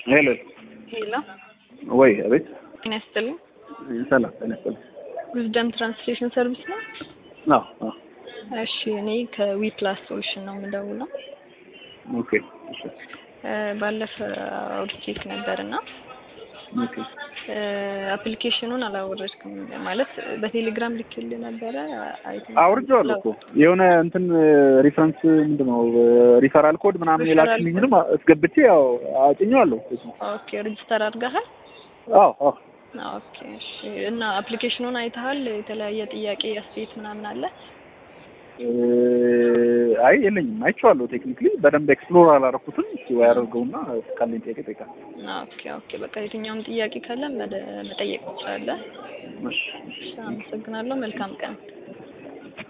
ሄሎ ሄሎ ወይ አቤት ጤና ይስጥልኝ። ሰላም ጤና ይስጥልኝ ዊዝደም ትራንስሌሽን ሰርቪስ ነው። አዎ አዎ እሺ እኔ ከዊ ፕላስ ሶሉሽን ነው የምደውለው። ኦኬ እሺ እ ባለፈ አውርቼክ ነበር እና ኦኬ አፕሊኬሽኑን አላወረድክም ማለት በቴሌግራም ልክልህ ነበረ አይተህ አውርጄዋለሁ እኮ የሆነ እንትን ሪፈረንስ ምንድን ነው ሪፈራል ኮድ ምናምን ሪፈራል የላክልኝንም አስገብቼ ያው አጭኜዋለሁ ኦኬ ሬጅስተር አድርገሃል? አዎ አዎ ኦኬ እሺ እና አፕሊኬሽኑን አይተሃል? የተለያየ ጥያቄ አስተያየት ምናምን አለ? እ አይ የለኝም አይቼዋለሁ ቴክኒክሊ በደንብ ኤክስፕሎር አላረኩትም እስኪ ወይ አደርገውና ካለኝ ጥያቄ እጠይቃለሁ ኦኬ ኦኬ በቃ የትኛውም ጥያቄ ካለ መደ- መጠየቅ ትችላለህ። እሺ እሺ አመሰግናለሁ። መልካም ቀን